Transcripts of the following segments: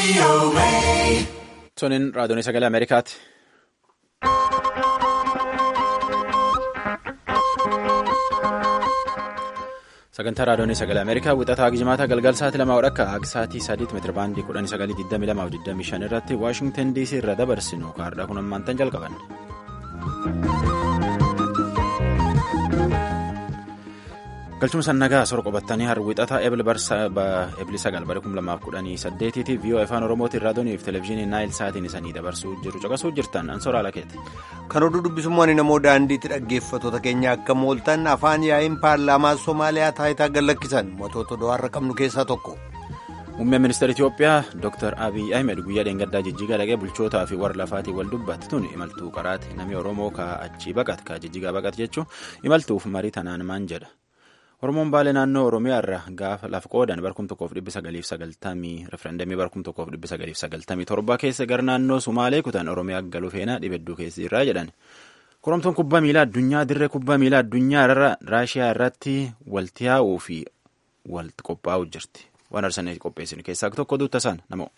Toniin raadiyoon sagalee Ameerikaati. Sagantaa raadiyoon sagalee Ameerikaa wixataa jimaata galgal sa'aatii lamaa akka akka sa'aatii sadiitti meetira baandii kudhanii sagalii digdamii lamaa fi digdamii shan irratti Waashingtan DC irra dabarsinu kaardhaa kun ammaantan jalqaban. galchuma sannagaa sor qobattanii har wixataa eebli sagal bara kum lamaaf kudhanii saddeetiiti viiyoo afaan oromootiin raadiyooniif televezyiinii naayil sa'aatiin isanii dabarsuu jiru caqasuu jirtan ansoraa lakeeti. kan oduu dubbisummaan namoo daandiitti dhaggeeffattoota keenya akka mooltan afaan yaa'iin paarlaamaa soomaaliyaa taayitaa gallakkisan mootota do'aarra qabnu keessaa tokko. muummeen ministeera itiyoophiyaa dr abiy ahmed guyyaa dheengaddaa jijjigaa dhaqee bulchootaa fi warra lafaatiin wal dubbatti tun imaltuu qaraati namni oromoo ka achii baqat ka jijjigaa baqat jechuun imaltuuf marii tanaan maan jedha. Oromoon baalee naannoo Oromiyaa irraa gaafa lafa qoodan barkum tokkoof dhibbi sagaliif sagaltamii referendamii barkum tokkoof dhibbi sagaliif sagaltamii torba keessa gara naannoo Sumaalee kutan Oromiyaa galuu feenaa dhibedduu keessa irraa jedhan. Koromtoon kubbaa miilaa addunyaa dirree kubbaa miilaa addunyaa irra Raashiyaa irratti walti yaa'uu fi walti qophaa'uu jirti. Waan arsanii qopheessinu keessaa tokko duuta isaan namoo.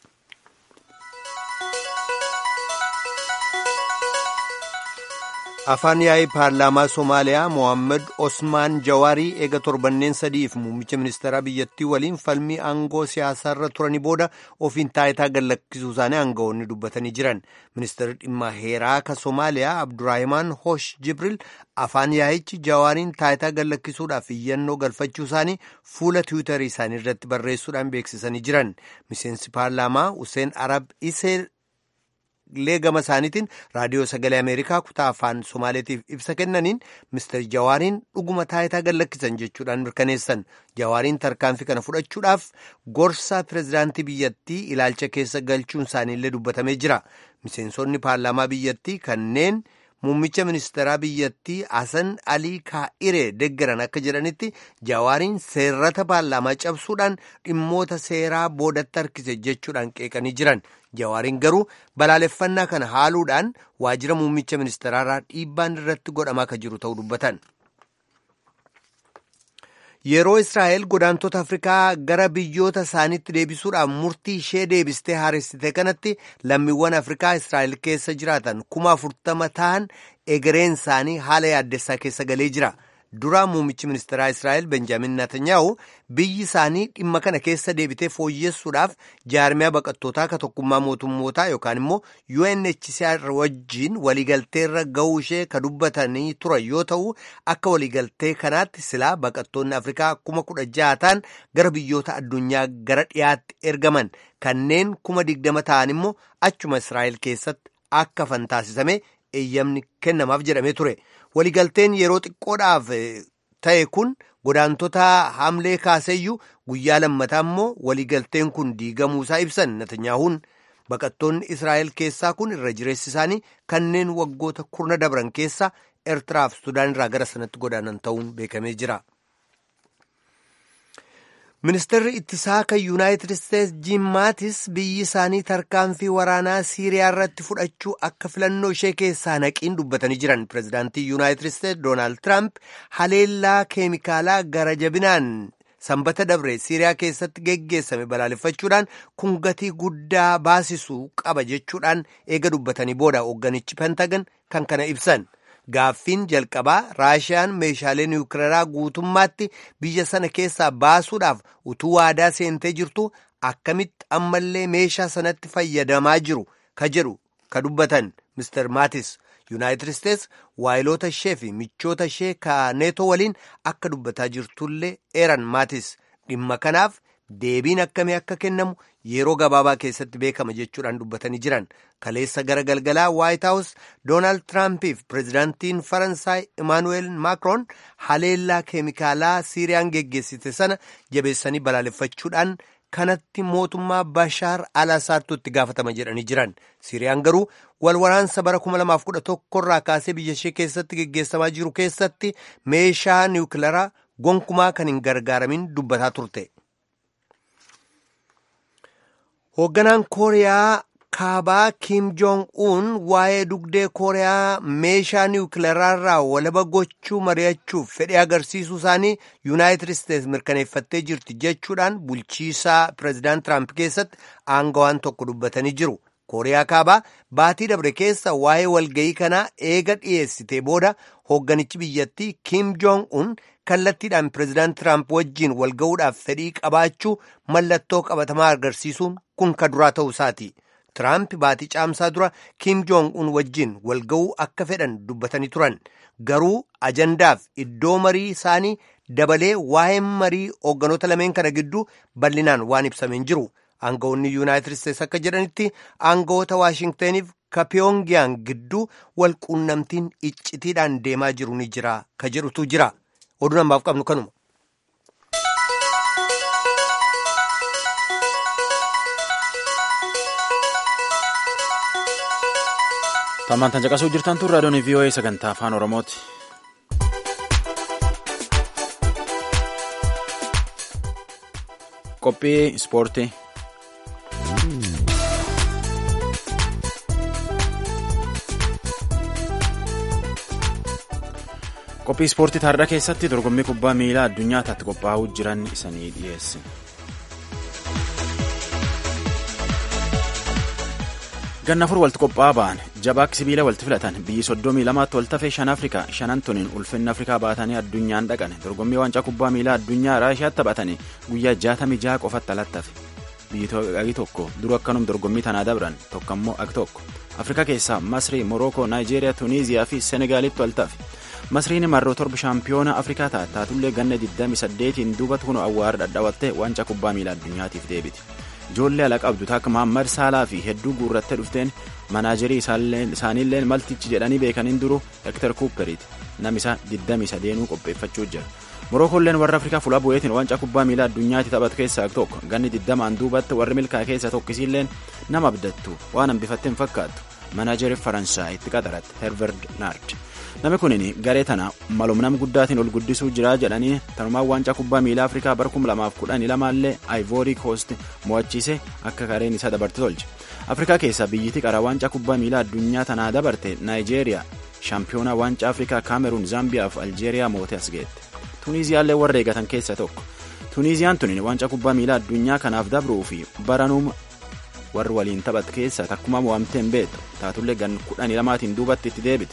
afaan yaa'ii paarlaamaa soomaaliyaa mohaammed osmaan jawaarii eega torbanneen sadiif muummicha ministeeraa biyyattii waliin falmii aangoo siyaasaarra turanii booda ofiin taayitaa gallakkisuu isaanii aangawoonni dubbatanii jiran ministeerri dhimma heeraa ka soomaaliyaa abduraahimaan hosh jibril afaan yaa'ichi jawaariin taayitaa gallakkisuudhaaf iyyannoo galfachuu isaanii fuula tiwiitarii isaanii irratti barreessuudhaan beeksisanii jiran miseensi paarlaamaa useen arab isee. illee gama isaaniitiin raadiyoo sagalee ameerikaa kutaa afaan somaaleetiif ibsa kennaniin mister jawaariin dhuguma taayitaa gallakkisan jechuudhaan mirkaneessan jawaariin tarkaanfii kana fudhachuudhaaf gorsa pirezidaantii biyyattii ilaalcha keessa galchuun isaaniillee dubbatamee jira miseensonni paarlaamaa biyyattii kanneen muummicha ministeeraa biyyattii hasan alii kaa'iree deggeran akka jedhanitti jawaariin seerrata paarlaamaa cabsuudhaan dhimmoota seeraa boodatti harkise jechuudhaan qeeqanii jiran. jawaariin garuu balaaleffannaa kana haaluudhaan waajjira muummicha ministeeraarraa dhiibbaan irratti godhamaa akka jiru ta'uu dubbatan. yeroo israa'el godaantota afrikaa gara biyyoota isaaniitti deebisuudhaan murtii ishee deebistee haaressite kanatti lammiiwwan afrikaa israa'el keessa jiraatan kuma afurtama ta'an egereen isaanii haala yaaddessaa keessa galee jira. dura muummichi ministeeraa israa'el benjaamin naatanyaahu biyyi isaanii dhimma kana keessa deebitee fooyyessuudhaaf jaarmiyaa baqattootaa ka tokkummaa mootummootaa yookaan immoo UNHCR wajjiin waliigalteerra ga'uu ishee ka dubbatanii turan yoo ta'u akka waliigaltee kanaatti silaa baqattoonni afrikaa kuma kudha jaha ta'an gara biyyoota addunyaa gara dhiyaatti ergaman kanneen kuma digdama ta'an immoo achuma israa'el keessatti akka fantaasisame eeyyamni kennamaaf jedhamee ture. waligalteen yeroo xiqqoodhaaf ta'e kun godaantota hamlee kaaseyyuu guyyaa lammataa immoo waligalteen kun diigamuusaa ibsan natanyaahuun baqattoonni israa'el keessaa kun irra jireessi isaanii kanneen waggoota kurna dabran keessa eertiraaf sudaan irraa gara sanatti godaanan ta'uun beekamee jira. ministeerri ittisaa kan yuunaayitid isteetsi jiim maatis biyyi isaanii tarkaanfii waraanaa siiriyaa irratti fudhachuu akka filannoo ishee keessaa naqiin dubbatanii jiran pireezidaantii yuunaayitid isteetsi doonaald tiraamp haleellaa keemikaalaa gara jabinaan sanbata dabre siiriyaa keessatti geggeessame balaaleffachuudhaan kun gatii guddaa baasisuu qaba jechuudhaan eega dubbatanii booda hoogganichi pentagan kan kana ibsan. Gaaffiin jalqabaa raashiyaan meeshaalee niwukileeraa guutummaatti biyya sana keessaa baasuudhaaf utuu waadaa seentee jirtu akkamitti ammallee meeshaa sanatti fayyadamaa jiru ka jedhu ka dubbatan Mr. Maatis Yuunaayitid Isteets waayiloota ishee fi michoota ishee ka neetoo waliin akka dubbataa jirtullee eeran Maatis dhimma kanaaf deebiin akkamii akka kennamu yeroo gabaabaa keessatti beekama jechuudhaan dubbatanii jiran kaleessa gara galgalaa waayit haawus doonaald tiraampiif pireezidaantiin faransaay imaanuweel maakroon haleellaa keemikaalaa siiriyaan geggeessite sana jabeessanii balaaleffachuudhaan kanatti mootummaa bashaar al-asaadtu itti gaafatama jedhanii jiran siiriyaan garuu walwaraansa bara 2011 irraa kaasee biyya ishee keessatti geggeessamaa jiru keessatti meeshaa niwukilaraa gonkumaa kan hin gargaaramin dubbataa turte. hoogganaan kooriyaa kaabaa Kim Jong Un waa'ee dugdee Kooriyaa meeshaa niwukileeraarraa walaba gochuu mari'achuuf fedhii agarsiisuu isaanii Yuunaayitid Isteets mirkaneeffattee jirti jechuudhaan bulchiisaa pireezidaant Tiraamp keessatti aangawaan tokko dubbatanii jiru. Kooriyaa kaabaa baatii dabre keessa waa'ee walga'ii kanaa eega dhiyeessitee booda hoogganichi biyyattii Kim Jong Un kallattiidhaan pireezidaant Tiraamp wajjiin walga'uudhaaf fedhii qabaachuu mallattoo qabatamaa agarsiisuun kun ka duraa ta'uu isaati. Tiraamp baatii caamsaa dura Kim Jong Un wajjin walga'uu akka fedhan dubbatanii turan. Garuu ajandaaf iddoo marii isaanii dabalee waa'ee marii hoogganoota lameen kana gidduu bal'inaan waan ibsameen jiru. Aangawoonni Yuunaayitid Isteets akka jedhanitti aangawoota Waashingtaniif ka Pyongyang gidduu wal quunnamtiin iccitiidhaan deemaa jiru ni jira ka jedhutu jira. Oduu namaaf qabnu kanuma. Tammaan tan caqasuu jirtan tun raadiyoon VOA sagantaa afaan Oromooti. Qophii ispoortii. Qophii ispoortii taardaa keessatti dorgommii kubbaa miilaa addunyaa taatti qophaa'uu jiran isanii dhiyeesse. ganna afur walitti qophaa'aa ba'an jabaak sibiila walitti filatan biyyi soddomii lamaatti wal tafee shan afrikaa shanan tuniin ulfinna afrikaa baatanii addunyaan dhaqan dorgommii waancaa kubbaa miilaa addunyaa raashiyaatti taphatanii guyyaa jaatamii jaha qofatti alattafe biyyi tokko dura akkanum dorgommii tanaa dabran tokko ammoo ag tokko afrikaa keessaa masrii morookoo naayijeeriyaa tuniiziyaa fi senegaalitti wal tafe masriin marroo torba shaampiyoona afrikaa taate taatullee ganna 28 duubatti kun awwaara dhadhaabattee waancaa kubbaa miilaa addunyaatiif deebiti. ijoollee ala qabdu takka Mahammad Saalaa fi hedduu guurrattee dhufteen manaajerii isaaniillee maltichi jedhanii beekaniin duru Hektar Kuuperiiti namisaa 23 qopheeffachuu jira. Morookoolleen warra Afrikaa fuula bu'eetiin waancaa kubbaa miilaa addunyaatti taphatu keessaa tokko ganni 20 duubatti warri milkaa keessa tokkisiilleen nama abdattu waan hambifattee hin fakkaattu manaajerii Faransaay itti qaxaratte Herverd Naard. Namni kunin garee tana malumnam guddaatiin ol guddisuu jira jedhanii tanumaan waancaa kubbaa miilaa Afrikaa bara 2012 illee Ivory Coast mo'achiise akka gareen isaa dabarte tolche. Afrikaa keessaa biyyittii qaraa waancaa kubbaa miilaa addunyaa tanaa dabarte Naayijeeriyaa shaampiyoonaa waancaa Afrikaa Kaameruun Zaambiyaa fi Aljeeriyaa mootee as geette. Tuniiziyaallee warra eegatan keessaa tokko. Tuniiziyaan tunin waancaa kubbaa miilaa addunyaa kanaaf dabruu fi baranuuma warri waliin taphatu keessaa takkuma mo'amtee hin beektu taatullee gan kudhanii lamaatiin duubatti itti deebite.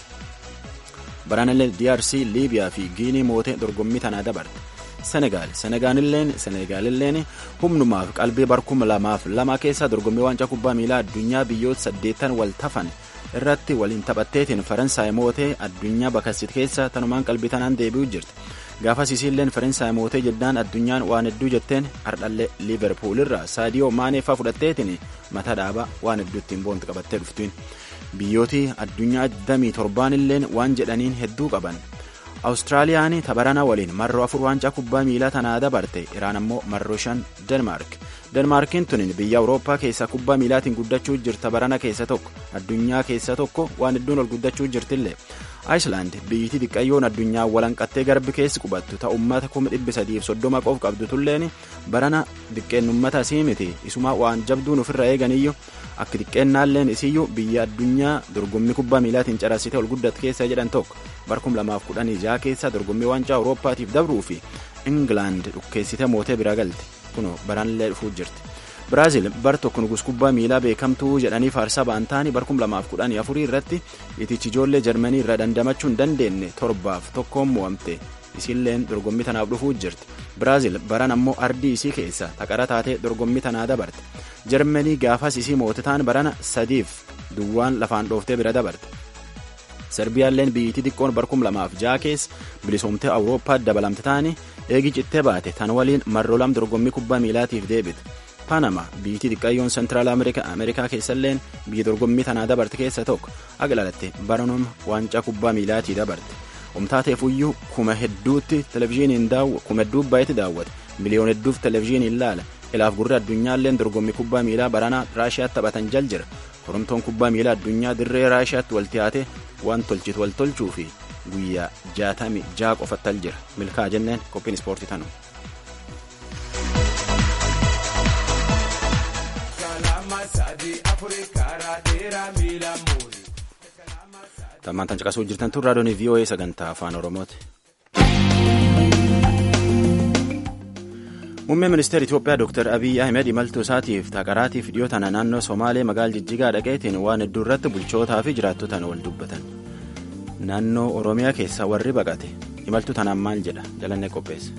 Baraanillee DRC, Liibiyaa fi Giinii mootee dorgommii tanaa dabarte. Senegaal Senegaalilleen humnumaaf qalbii barkuma lamaaf lama keessa dorgommii waancaa kubbaa miilaa addunyaa biyyoota saddeettan wal tafan irratti waliin taphatteetiin Faransaay mootee addunyaa bakassit keessa tanumaan qalbii tanaan deebi'u jirti. Gaafas isiilleen Faransaay mootee jeddaan addunyaan waan hedduu jetteen hardhallee Liiverpuul irraa Saadiyoo Maaneefaa fudhatteetiin mata dhaabaa waan hedduu ittiin boonti qabattee dhuftiin. biyyooti addunyaa 27 illeen waan jedhaniin hedduu qaban awustiraaliyaan tabarana waliin marroo afur waancaa kubbaa miilaa tanaa dabarte iraan ammoo marroo shan denmaark denmaarkiin tunin biyya awurooppaa keessaa kubbaa miilaatiin guddachuu jirta barana keessa tokko addunyaa keessa tokko waan hedduun ol guddachuu jirtillee aayislaand biyyittii xiqqayyoon addunyaa walanqattee garbi keessi qubattu ta ummata kuma dhibbi sadiif soddoma qof qabdu tulleen barana xiqqeennummata isii miti isumaa waan jabduun ofirra eeganiyyu akka xiqqeennaalleen isiyyuu biyya addunyaa dorgommii kubbaa miilaatiin carassite ol guddatu keessa jedhan tokko barkum lamaaf kudhanii jaha keessa dorgommii waancaa awurooppaatiif dabruu fi ingilaand dhukkeessite mootee bira galte kunoo baranillee dhufuu jirti. Biraazil bar tokko nugus kubbaa miilaa beekamtuu jedhanii faarsaa ba'an ta'anii barkum lamaaf kudhanii afurii irratti itichi ijoollee jarmanii irraa dandamachuu hin dandeenye torbaaf tokkoon mo'amte isiilleen dorgommii tanaaf dhufuu jirti. Biraazil baran ammoo ardii isii keessa taqara taatee dorgommii tanaa dabarte. Jarmanii gaafas isii mootitaan barana sadiif duwwaan lafaan dhooftee bira dabarte. Serbiyaalleen biyyittii xiqqoon barkum lamaaf jaha keessa bilisoomtee awurooppaatti dabalamte ta'anii eegi cittee baate tan waliin marroo lam dorgommii kubbaa miilaatiif deebite. Panama biyyittii xiqqayyoon seentiraal Ameerikaa keessalleen biyya dorgommii tanaa dabarte keessa tokko agilalatte baranuma waancaa kubbaa miilaatii dabarte. Omtaateefuyyuu kuma hedduutti televizyiiniin kuma hedduu baay'eetti daawwate miliyoona hedduuf televizyiiniin laala ilaaf gurri addunyaalleen dorgommii kubbaa miilaa baranaa raashiyaatti taphatan jal jira koromtoon kubbaa miilaa addunyaa dirree raashiyaatti wal tiyaate waan tolchitu wal tolchuu fi guyyaa jaatami jaa qofattal jira milkaa jenneen qophiin ispoortii tanu. Kalama sadi Afrikaa. Tammaan tan caqasuu jirtan tun raadiyoon VOA sagantaa afaan Oromooti. Muummeen ministeera Itoophiyaa Dr. Abiyyi Ahmed imaltuu isaatiif taqaraatiif dhiyoo tana naannoo Somaalee magaala Jijjigaa dhaqeetiin waan hedduu irratti bulchootaa fi jiraattotaan wal dubbatan. Naannoo Oromiyaa keessa warri baqate imaltuu tanaan maal jedha jalannee qopheesse.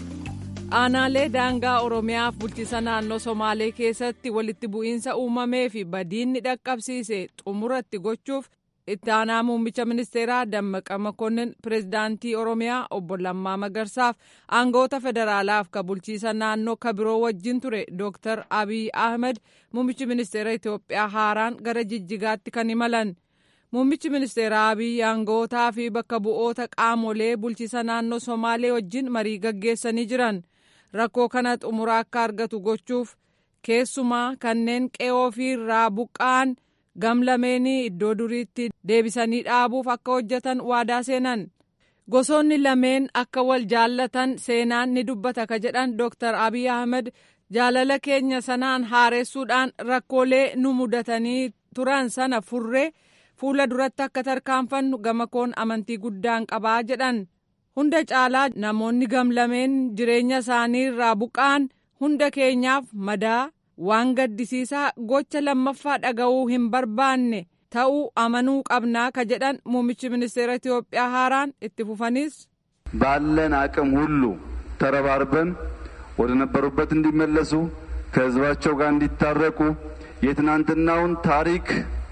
Aanaalee daangaa Oromiyaaf bulchiisa naannoo Somaalee keessatti walitti bu'iinsa uumamee fi badiinni dhaqqabsiise xumuratti gochuuf itti aanaa muummicha ministeeraa Dammaqa Makonnin pireezidaantii Oromiyaa obbo Lammaa Magarsaaf aangoota federaalaaf ka bulchiisa naannoo ka biroo wajjin ture Dr. Abiy Ahmed muummichi ministeera Itoophiyaa haaraan gara Jijjigaatti kan imalan. Muummichi ministeeraa Abiy aangootaa fi bakka bu'oota qaamolee bulchiisa naannoo Somaalee wajjin marii gaggeessanii jiran. Rakkoo kana xumura akka argatu gochuuf keessumaa kanneen qe'oo fi irraa buqqa'an gamlameenii iddoo duriitti deebisanii dhaabuuf akka hojjetan waadaa seenan. Gosoonni lameen akka wal jaallatan seenaan ni dubbata ka jedhan Dr. Abiy Ahmed jaalala keenya sanaan haaressuudhaan rakkoolee nu mudatanii turan sana furree fuula duratti akka tarkaanfannu gama koon amantii guddaan qabaa jedhan. Hunda caalaa namoonni gamlameen jireenya isaanii irraa buqqa'an hunda keenyaaf madaa waan gaddisiisaa gocha lammaffaa dhaga'uu hin barbaanne ta'uu amanuu qabnaa ka jedhan muummichi ministeera Itoophiyaa haaraan itti fufanis. ባለን አቅም ሁሉ ተረባርበን ወደ ነበሩበት እንዲመለሱ ከህዝባቸው ጋር እንዲታረቁ የትናንትናውን ታሪክ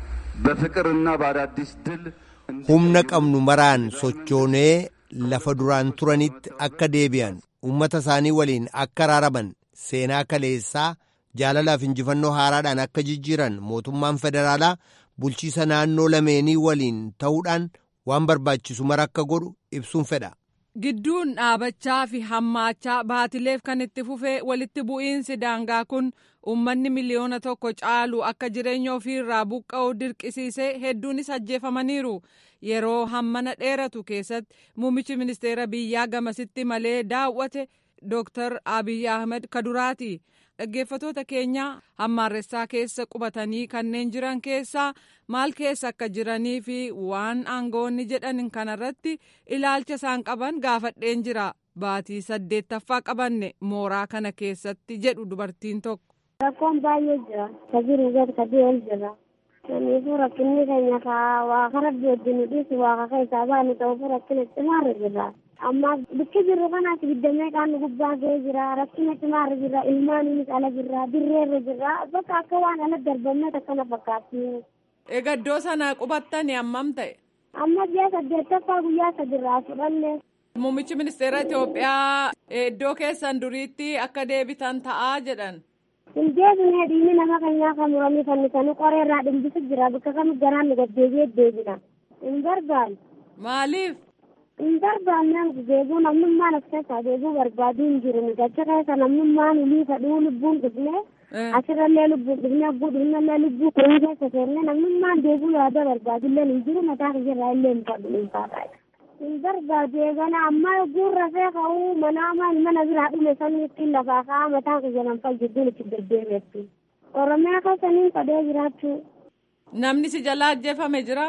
በፍቅርና በአዳዲስ ድል humna qabnu maraan sochoonee lafa duraan turanitti akka deebi'an ummata isaanii waliin akka raaraman seenaa kaleessaa jaalalaaf injifannoo haaraadhaan akka jijjiiran mootummaan federaalaa bulchiisa naannoo lameenii waliin ta'uudhaan waan barbaachisu mara akka godhu ibsuun fedha. Gidduun dhaabachaa fi hammaachaa baatileef kan itti fufee walitti bu'iinsi daangaa kun uummanni miliyoona tokko caalu akka jireenya ofiirraa buqqa'u dirqisiisee hedduunis ajjeefamaniiru. Yeroo hammana dheeratu keessatti muummichi ministeera biyyaa gamasitti malee daawwate Dr. Abiy Ahmed Kaduraati. Dhaggeeffatoota keenya hammaarressaa keessa qubatanii kanneen jiran keessaa maal keessa akka jiranii fi waan aangoonni jedhan kanarratti ilaalcha isaan qaban gaafadheen jira. Baatii saddeettaffaa qabanne mooraa kana keessatti jedhu dubartiin tokko. Rakkoon baay'ee jira. Ka jiru gad ka deemu jira. Kanaafuu rakkinni keenya ka waaqa rabbi wajjin nu dhiisu waaqa keessaa baanu ta'uuf rakkina cimaarra jira. amma bakki jirru kanas giddamee qaamni gubbaa ga'ee jira rakkina cimaarra jira ilmaaniinis ala jira dirreerra jira bakka akka waan ala darbamee akkana fakkaatti. Egaa iddoo sana qubattani hammam ta'e? Amma ji'a saddeettaffaa guyyaa sadirraa fudhanne. Muummichi ministeera Itoophiyaa iddoo keessan duriitti akka deebitan ta'aa jedhan. Hin deebine dhiigni nama keenyaa kan muranii fannisanii qoree irraa dhimbisu jira bakka kamitti garaan nu gaddeebi'ee deebina. Hin barbaadu. Maaliif? hin barbaanne deebuu namnummaan as keessaa deebuu barbaaduu hin jiru gacha keessa namnummaan ulii fadhuu lubbuun dhufne asirrallee lubbuun dhufne abbuu dhufnellee lubbuu kurii keessa seenne namnummaan deebuu yaada barbaadullee hin jiru mataa kiyyarraa illee hin fadhu hin faadhaa. hin barbaadu eegana amma ogguun rafee ka'uu manaamaan mana biraa dhume saniitti lafaa ka'aa mataa kiyya nan fayyadduun itti deddeebi'etti. Oromiyaa keessa niin fadhee jiraachuu. Namni si jalaa ajjeefame jira?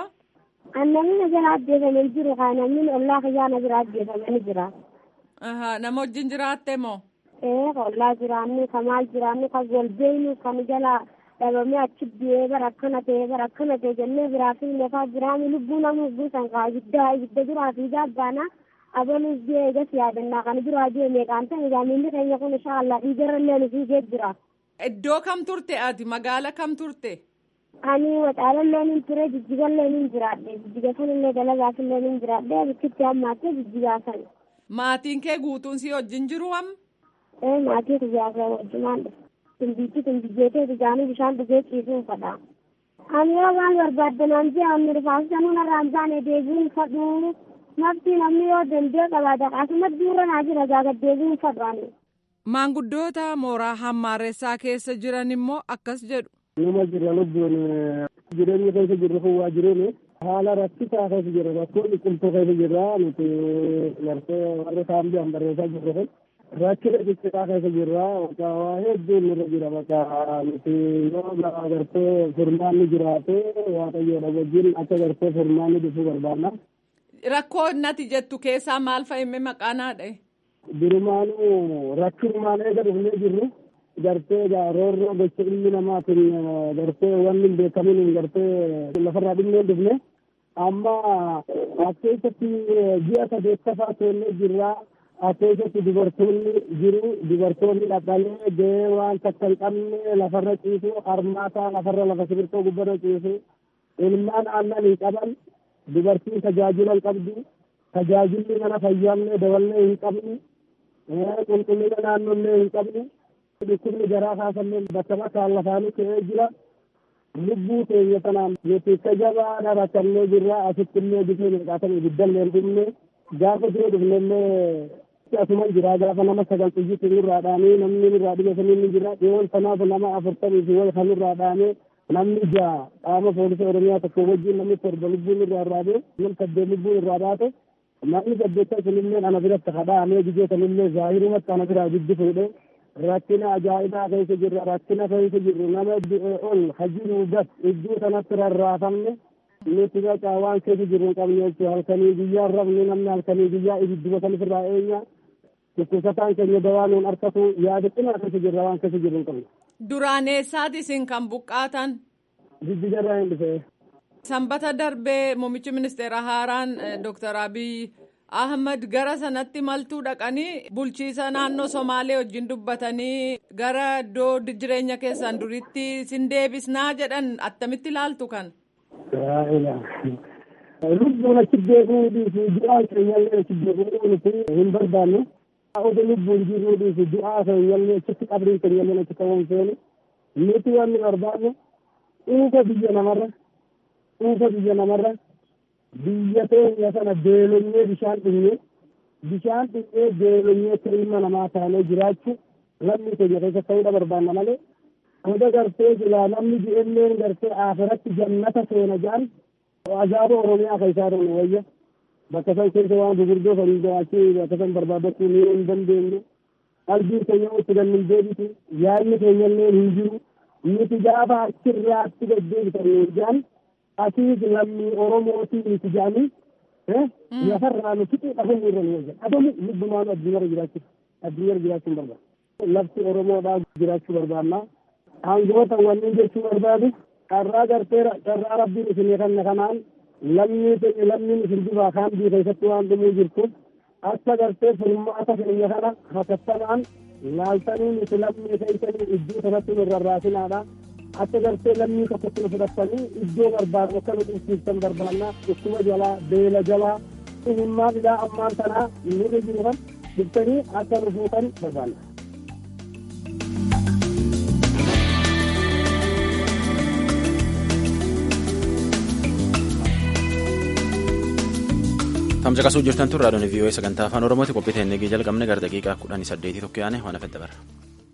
Namni na jala ajjeefamee jiru kaa namni ollaa kiyyaa na bira ajjeefamanii jira. Nama wajjin jiraatte moo? Ee ka ollaa jiraannu ka maal jiraannu ka wal beeynu kan jala dhabamee achi biyee bara akkana ta'e bara akkana ta'e jennee biraa fi lafaa jiraannu lubbuu nama buusan kaa ibidda ibidda duraa fi gaabbaana abaluus biyee eegas yaadannaa kan duraa biyee meeqaan ta'e egaa miilli keenya kun inshaallah dhiigarallee nu fiigee jira. Iddoo kam turte ati magaala kam turte? ani waxaalallee nin ture jijjigallee nin jiraadhe jijjiga sanillee dalagaasillee nin jiraadhe bikkitti hammaattee jijjigaa san. Maatiin kee guutuun si wajjin jiru am? Ee maatii kiyyaasa wajjumaan dhufe. Tumbiitti tumbiyyeetee dhugaanii bishaan dhugee ciisuun fadha. Ani yoo waan barbaadde naan jee hamni rifaasisa nuna irraan baane deebiin fadhu. Nafti namni yoo dandee qabaata asuma duura naa jira gaaga deebiin fadhu ani. Maanguddoota mooraa hammaaressaa keessa jiran immoo akkas jedhu. nama jirra lubbuun jireenya keessa jirru kun waa jireenya haala rakkisaa keessa jirra rakkoo dhiqiltuu keessa jirra nuti marsee warra saambii hambarreessaa jirru kun rakkina xixiqqaa keessa jirra bakka waa hedduun irra jira bakka nuti yoo gartee furmaanni jiraate waaqayyoodha wajjin akka gartee furmaanni dhufuu barbaadna. Rakkoo nati jettu keessaa maal fa'ime maqaan haadha? Durumaanuu rakkinumaan eega dhufnee jirru gartee roorroo gocha ilmi namaatiin gartee wanni hin beekamin gartee lafarraa dhinnee dhufne amma as keessatti ji'a sadeettafaa seennee jirraa as keessatti dubartoonni jiru dubartoonni dhaqalee gahee waan takka hin qabne lafarra ciisu harmaataa lafarra lafa sibirtoo gubbarra ciisu ilmaan aannan hin qaban dubartiin tajaajila hin qabdu tajaajilli mana fayyaallee daballee hin qabne qulqullina naannollee hin qabne dhukkubni garaa kaasallee bakka bakkaan lafaanii ka'ee jira lubbuu keenya sanaan nuti tajabaadha rakkannee jirra asitti illee bifee milqaatan ibiddallee hin dhumne gaafa dura dhufnellee asuman jira gaafa nama sagal xiyyitti nurraa dhaanee namni nurraa dhibe sanii ni jira dhiyoon sanaaf nama afurtamii fi wayi kan nurraa dhaanee namni ja'a qaama poolisii oromiyaa tokko wajjin namni torba lubbuun irraa irraa bee nam saddeet lubbuun irraa baate namni saddeettan sunillee ana biratti kadhaamee gijootanillee zaahirumatti ana biraa giddi fuudhee rakkina ajaa'ibaa keessa jirra rakkina keessa jirru nama du'e ol hajiru gas iddoo sanatti rarraafamne nuti baqaa waan keessa jirru hin qabne jechuudha halkanii guyyaa rafne namni halkanii guyyaa ibiddi watan ofirraa eenya dhukkubsataan keenya dawaa nuun harkatu yaada cimaa keessa jirra waan keessa jirru hin qabne. Duraan eessaati isin kan buqqaatan? Jijjigarraa hin dhufee. Sanbata darbee muummichi ministeera haaraan Dr. Abiy Ahmad gara sanatti maltuu dhaqanii bulchiisa naannoo Somaalee wajjin dubbatanii gara iddoo jireenya keessan duritti sin deebisnaa jedhan attamitti ilaaltu kan. Lubbuun achi beekuu dhiisu du'aan keenyallee achi beekuu nuti hin barbaanne. Oda lubbuun jiruu dhiisu du'aa keenyallee achitti qabriin keenyallee achi ta'uun feene. Nuti wanni barbaanne dhuunfa biyya namarra dhuunfa biyya namarra biyya keenya sana beelonyee bishaan dhinnee bishaan dhinnee beelonyee ilma namaa taanee jiraachuu lammii keenya keessa ta'uudha barbaanna malee oda gartee silaa namni ji'elleen gartee aafiratti jannata seena jedhan azaaba oromiyaa keessaa ta'u wayya bakka san keessa waan gurguddoo kan achii bakka san barbaadachuu ni hin dandeenyu qalbiin keenya itti kan hin deebisu yaadni keenyallee hin jiru nuti gaafa achirraatti deddeebisan jedhan asiis lammii oromootii nuti jedhanii lafarraa nu fixuu dhabamu irra nu wayya dhabamu lubbumaan addunyaarra jiraachuu addunyaarra jiraachuu hin barbaadu lafti oromoodhaa jiraachuu barbaanna aangoota wanni jechuu barbaadu carraa gartee carraa rabbiin isinii kanne kanaan lammii keenya lammiin isin dubaa kaambii keessatti waan dhumuu jirtu akka gartee furmaata keenya kana hatattamaan laaltanii nuti lammii keessanii iddoo sanatti nu rarraasinaadha akka gartee lammii tokkotti nu fudhattanii iddoo barbaadu akka nu dhufsiiftan barbaanna dhukkuba jalaa beela jalaa himmaan ilaa ammaan tanaa nurra jiru kan dhuftanii akka nu fuutan barbaanna. tamcaqasuu jirtan tun raadiyoon vii'oo sagantaa afaan oromooti qophii teennegii jalqabne gara daqiiqaa kudhanii saddeetii tokko yaane waan hafedda bara.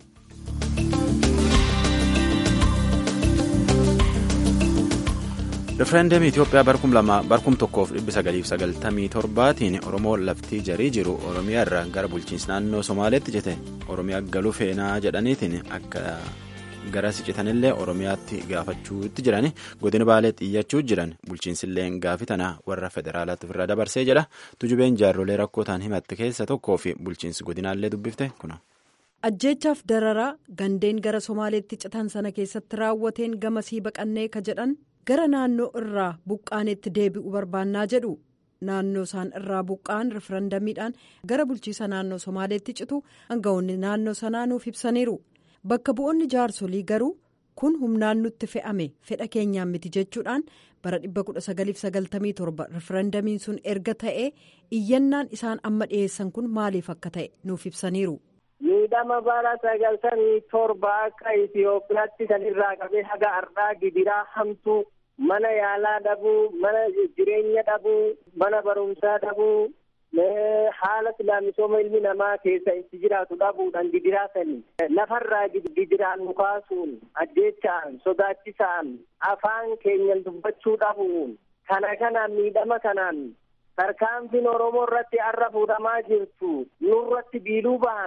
refereendemii Itoophiyaa barkum tokkoof dhibbi sagaliif sagaltamii torbaatiin Oromoo laftii jarii jiru Oromiyaa irraa gara bulchiinsa naannoo Somaaleetti jete Oromiyaa galuu feenaa jedhaniitiin akka gara siqitanillee Oromiyaatti gaafachuutti jiran godina baalee xiyyachuu jiran bulchiinsillee gaafi tana warra federaalaatti ofirraa dabarsee jedha tujubeen jaarrolee rakkoo ta'an himatte keessa tokkoo fi bulchiinsi godinaallee dubbifte kuna. ajjeechaaf dararaa gandeen gara somaaleetti citan sana keessatti raawwateen gamasii baqannee ka jedhan gara naannoo irraa buqqaanetti deebi'u barbaannaa jedhu naannoo isaan irraa buqqaan rifarandamiidhaan gara bulchiisa naannoo somaaleetti citu aangawoonni naannoo sanaa nuuf ibsaniiru bakka bu'oonni jaarsolii garuu kun humnaan nutti fe'ame fedha keenyaan miti jechuudhaan bara 1997 rifarandamiin sun erga ta'ee iyyannaan isaan amma dhiyeessan kun maaliif akka ta'e nuuf ibsaniiru. miidhama bara sagaltamii torba akka Itoophiyaatti kan irraa qabee haga har'aa gidiraa hamtuu mana yaalaa dhabuu mana jireenya dhabuu mana barumsaa dhabuu haala silaamisooma ilmi namaa keessa itti jiraatu dhabuudhaan gidiraa sanii lafarraa gidiraan nu kaasuun ajjeechaan sodaachisaan afaan keenyan dubbachuu dhabuun kana kanaan miidhama kanaan tarkaanfiin oromoo irratti har'a fuudhamaa jirtu nurratti biiluu bahan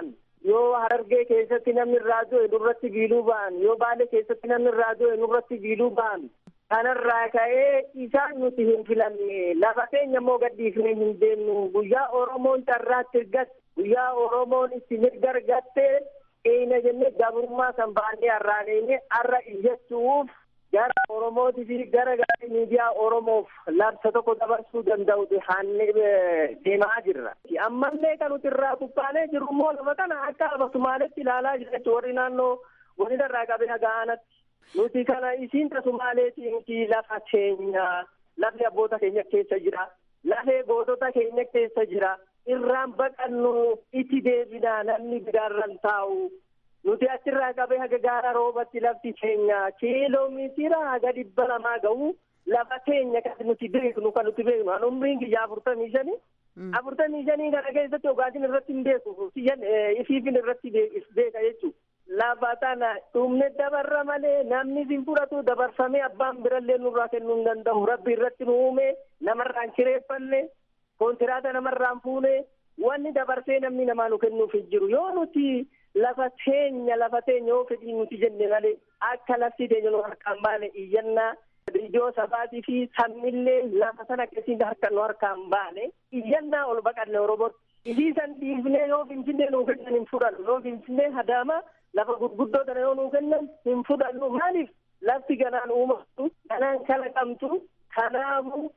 yoo harargee keessatti namni irraa du'e nurratti biiluu ba'an yoo baalee keessatti namni irraa du'e nurratti biiluu ba'an kanarraa ka'ee isaan nuti hin filanne lafa keenya immoo gadhiifnee hin deemnu guyyaa oromoon carraatti argatte guyyaa oromoon itti mirga argatte eeyna jennee gabrummaa san baannee har'aaneene har'a iyyachuuf gara oromootii fi gara gara miidiyaa oromoof labsa tokko dabarsuu danda'uti haannee deemaa jirra. Ammallee kan nuti irraa kuppaanee jiru immoo lafa kana akka lafa Sumaaletti ilaalaa jira jechuudha warri naannoo godina irraa qabee hagaanatti. Nuti kana isiin Sumaaleetii miti lafa keenya lafni abboota keenya keessa jira. Lafee gootota keenya keessa jira. Irraan baqannu itti deebinaa namni biraarran taa'u. nuti achirraa qabee haga gaara roobatti lafti keenya kiiloomeetira haga dhibba lamaa ga'u lafa keenya kan nuti beeknu kan nuti beeknu an umriin kiyya afurtamii shanii afurtamii shanii kana keessatti ogaatiin irratti hin beeku siyyan ifiifin irratti beeka jechuu lafa tana dhumne dabarra malee namni sin fudhatu dabarfamee abbaan birallee nurraa kennuu hin danda'u rabbi irratti nu uume namarraan kireeffanne kontiraata namarraan fuune wanni dabarsee namni namaa nu kennuuf hin jiru yoo nuti lafa teenya lafa teenya yoo fedhii nuti jenne malee akka lafti teenya nu harkaan baane iyyannaa iddoo sabaatii fi sammillee lafa sana keessatti harka nu harkaan baane iyyannaa ol baqanne oromootti isii san dhiifnee yoo finfinnee nuu kennan hin fudhannu yoo finfinnee hadaama lafa gurguddoo tana yoo nuu kennan hin fudhannu maaliif lafti ganaan uumamtu ganaan kalaqamtu kanaafu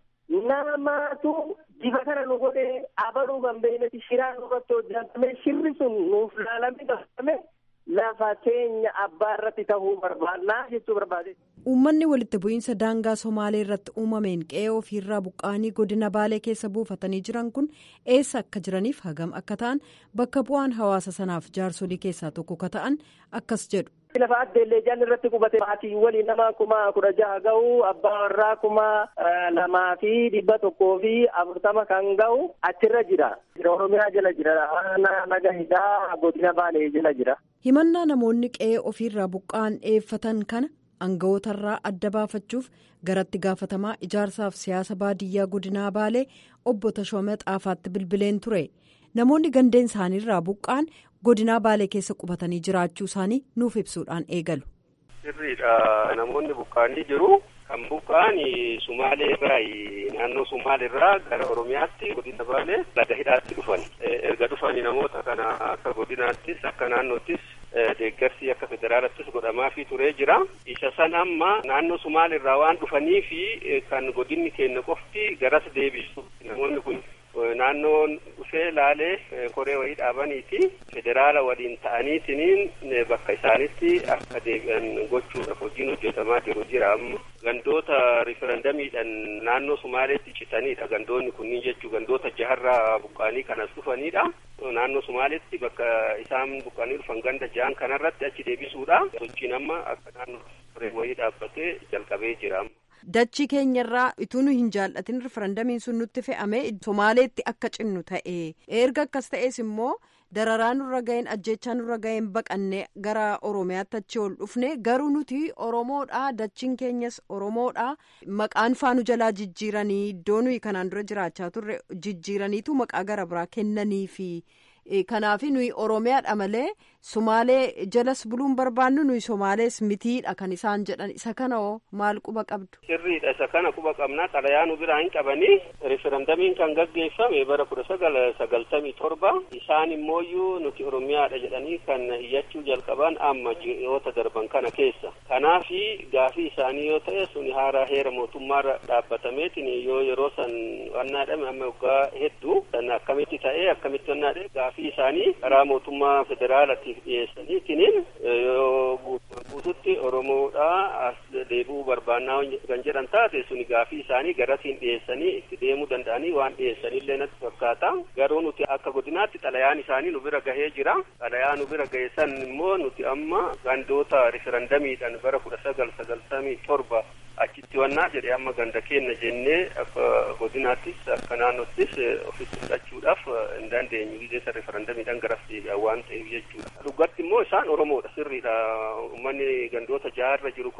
namaatu diba kana nu godhee abaluu kan beeyneti shiraa nurratti hojjetame shirri sun nuuf laalame qabame lafa teenya abbaa irratti tahuu barbaannaa jechuu barbaade. Uummanni walitti bu'iinsa daangaa Somaalee irratti uumameen qe'ee ofiirraa buqqa'anii godina Baalee keessa buufatanii jiran kun eessa akka jiraniif hagam akka ta'an bakka bu'aan hawaasa sanaaf jaarsolii keessaa tokko ka ta'an akkas jedhu. Lafa addeellee jaan irratti qubate maatii waliin nama kuma kudha jaha ga'u abbaa warraa kuma lamaa fi dhibba tokkoo fi afurtama kan ga'u achirra jira. Oromiyaa jala jira. Naga hidhaa godina Baalee jala jira. Himannaa namoonni qe'ee ofiirraa buqqa'an dhiyeeffatan kana aanga'ootarraa adda baafachuuf garatti gaafatamaa ijaarsaaf siyaasa baadiyyaa godinaa Baalee obbo Tashoomee Xaafaatti bilbileen ture. Namoonni gandeen isaaniirraa buqqa'an godinaa Baalee keessa qubatanii jiraachuu isaanii nuuf ibsuudhaan eegalu. Sirriidha. Namoonni buqqa'anii jiru. Kan buqqa'an Sumaalee irraa naannoo Sumaalee irraa gara Oromiyaatti godina Baalee laga hidhaatti dhufan. Erga dhufanii namoota kana akka godinaattis akka naannoottis deeggarsi akka federaalattis godhamaafii turee jira. Isa san amma naannoo Sumaalee irraa waan dhufanii fi kan godinni keenya qofti garas deebisu. Namoonni kun naannoon dhufee laalee koree wayii dhaabaniiti federaala waliin ta'aniitiniin bakka isaanitti akka deebi'an gochuudhaaf hojiin hojjetamaa jiru jira amma gandoota riferendamiidhaan naannoo sumaaleetti citaniidha gandoonni kunniin jechuu gandoota jaharraa buqqaanii kanas dhufanidha naannoo sumaaleetti bakka isaan buqqaanii dhufan ganda jahan kanarratti achi deebisuudha sochiin amma akka naannoo koree wayii dhaabbatee jalqabee jira amma. Dachii keenyarraa utuu nu hin jaallatin riferendamiin sun nutti fe'ame Somaaleetti akka cinnu ta'e erga akkas ta'es immoo dararaa nurra ga'een ajjechaa nurra ga'een baqannee gara Oromiyaatti achi ol dhufne garuu nuti Oromoodha dachiin keenyas Oromoodha maqaan faanu jalaa jijjiiranii iddoo nuyi kanaan dura jiraachaa turre jijjiiraniitu maqaa gara biraa kennaniifi. Kanaaf nuyi Oromiyaadha malee Sumaalee jalas buluun barbaannu nuyi Somaalees mitiidha kan isaan jedhan isa kana hoo maal quba qabdu. Sirriidha isa kana quba qabnaa xalayaa nu biraa hin qabanii referendamiin kan gaggeeffame bara kudha sagal sagaltamii torba isaan immooyyuu nuti Oromiyaadha jedhanii kan iyyachuu jalqaban amma ji'oota darban kana keessa. Kanaafi gaafii isaanii yoo ta'e suni haaraa heera mootummaarra dhaabbatameetiin yoo yeroo san wannaadhame amma waggaa hedduu san akkamitti ta'ee akkamitti wannaadhe gaafii isaanii karaa mootummaa federaalaatiif dhiyeessaniitiin yoo guututti oromoodhaa as deebi'uu barbaannaa kan jedhan taate suni gaafii isaanii garasiin dhiyeessanii itti deemuu danda'anii waan dhiyeessanillee natti fakkaata garuu nuti akka godinaatti xalayaan isaanii nu bira gahee jira xalayaa nu bira gahe san immoo nuti amma gandoota riferendamiidhaan bara kudha sagal sagaltamii torba achitti wannaa jedhe amma ganda keenna jennee akka godinaattis akka naannottis ofitti fudhachuudhaaf hin dandeenyu gideessa referendamiidhaan garas deebi'an waan ta'eef jechuudha. Dhugatti immoo isaan Oromoodha sirriidha. Uummanni gandoota jaharra jiru kunniin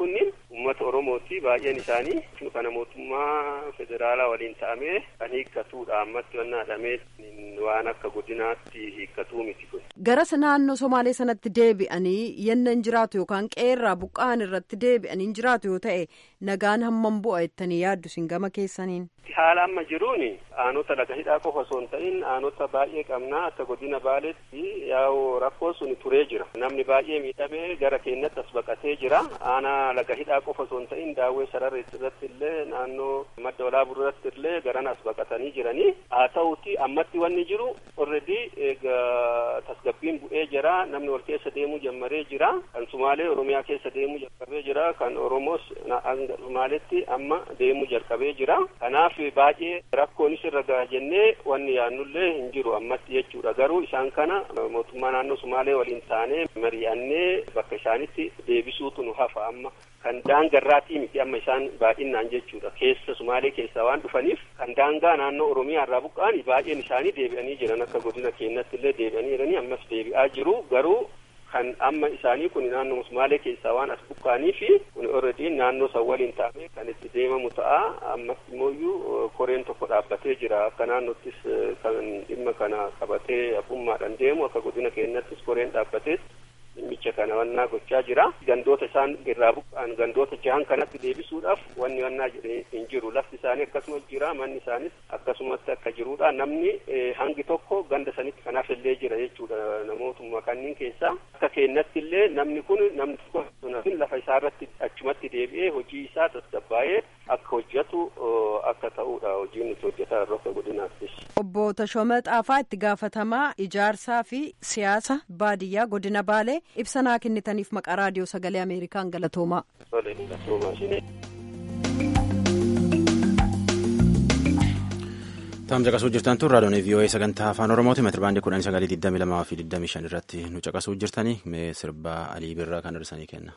uummata oromooti baay'een isaanii kana mootummaa federaalaa waliin ta'amee kan hiikkatuudha ammatti wannaa dhamee waan akka godinaatti hiikkatuu miti kun. Garas naannoo Somaalee sanatti deebi'anii yenna hin jiraatu yookaan qeerraa buqqa'an irratti deebi'anii hin jiraatu yoo ta'e nagaan hammam bu'a jettanii yaaddu sin gama keessaniin. Haala amma jiruun aanota laga hidhaa qofa osoo hin ta'in aanota baay'ee qabnaa akka godina baaleetti yaa'u rakkoo sun turee jira. Namni baay'ee miidhamee gara keenyatti as baqatee jira. Aanaa laga hidhaa qofa osoo hin ta'in daawwee sararri irratti illee naannoo madda walaabuu irratti illee garan as baqatanii jiranii. Haa ta'uuti ammatti wanni jiru already tasgabbiin bu'ee jira. Namni wal keessa deemuu jalqabee jira. Kan Sumaalee Oromiyaa keessa deemuu jalqabee jira. Kan Oromoos Sumaaleetti amma deemuu jalqabee jira. Kanaaf baay'ee rakkoonis irra gaha jennee wanni yaannullee hin jiru ammatti jechuudha garuu isaan kana mootummaa naannoo sumaalee waliin taanee mari'annee bakka isaanitti deebisuutu nu hafa amma kan daangarraatii miti amma isaan baay'inaan jechuudha keessa sumaalee keessaa waan dhufaniif kan daangaa naannoo oromiyaa irraa buqqa'an baay'een isaanii deebi'anii jiran akka godina keenyatti illee deebi'anii jiranii ammas deebi'aa jiru garuu kan amma isaanii kun naannoo sumaalee keessaa waan as buqqa'anii fi kun already naannoo san waliin taa'ee kan itti deemamu ta'a ammas immoo koreen tokko dhaabbatee jira akka naannottis kan dhimma kana qabatee abbummaadhaan deemu akka godina keenyattis koreen dhaabbatee dhimmicha kana wannaa gochaa jira gandoota isaan irraa buqqa'an gandoota jahan kanatti deebisuudhaaf wanni wannaa jedhee hin jiru lafti isaanii akkasuma jira manni isaanis akkasumatti akka jirudha namni hangi tokko ganda sanitti kanaaf illee jira jechuudha namootuma kanneen keessaa akka keenyatti illee namni kun namni tokko lafa isaarratti achumatti deebi'ee hojii isaa tasgabbaa'ee akka hojjetu akka ta'udha hojiin nuti hojjetaa irra akka godinaattis. Obbo Tashoomaa Xaafaa itti gaafatamaa ijaarsaa fi siyaasa baadiyyaa godina Baalee ibsa naa kennitaniif maqaa raadiyoo sagalee Ameerikaan galatoomaa. Taam caqasuu jirtan tun raadiyoon VOA sagantaa afaan Oromooti meetira baandii kudhanii sagalii digdami lamaa fi digdami shan irratti nu caqasuu jirtanii mee sirbaa Alii Birraa kan hir'isanii kenna.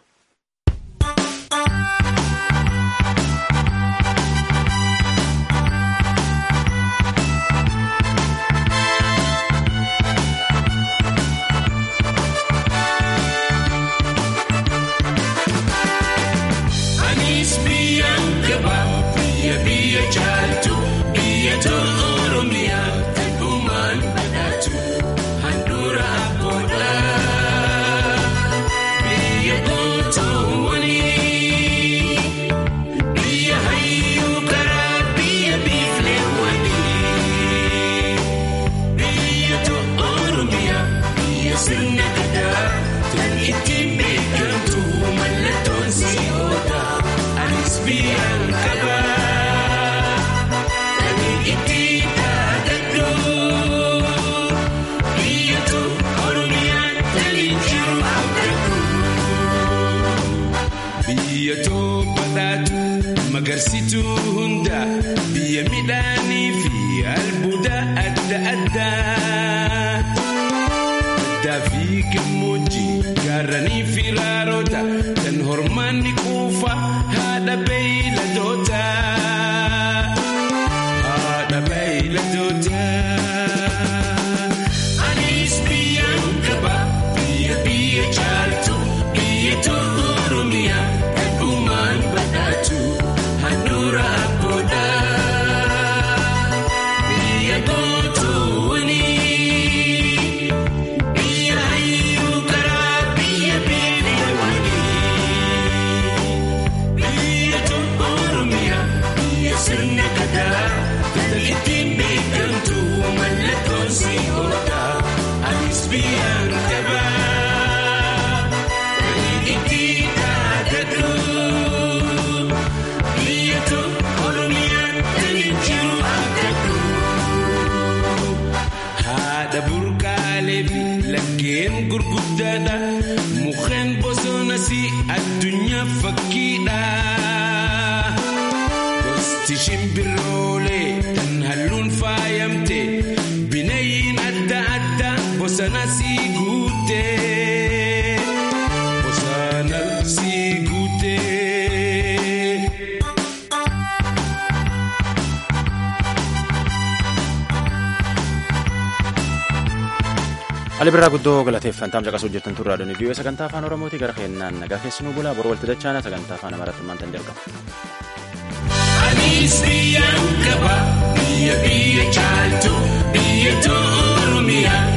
Magarsituu hundaa biyya midhaanii fi albuuda adda addaa. Addaa fi gammoojjii gaarranii fi raaroota kan hormaanni quufa haadha beeyladoota. Haadha beeyladoota. Anis biyyaan qaba biyya biyya caaltu biyya tolu Oromiyaa kan uumaan badhaatu. Handura abboodha biyya gootoowwani biyya hayyuu karaa biyya beelawani biyya tolu Oromiyaa biyya sirna gadaa kan ittiin beekamtu mallattoon si oola anis biyyaan qaba kan ittiin dhaadadhu. Haadha burqaalee fi laggeen gurguddaadha. Mukkeen bosonas addunyaa fakkiidha. Gosti shimbiroolee kan halluun faayamte bineeyyiin adda addaa bosanas guute. Bosanas guute. Ali birraa guddoo galateeffannaa caqasuu jirtan turraa doonii biyyoota sagantaa afaan Oromooti gara keenyaan nagaa keessanuu bulaa boru walitti dachaana sagantaa afaan Amaaraatti maantan jalqaba. Anis biyya qaba biyya biyya caaltu biyya Oromiyaa.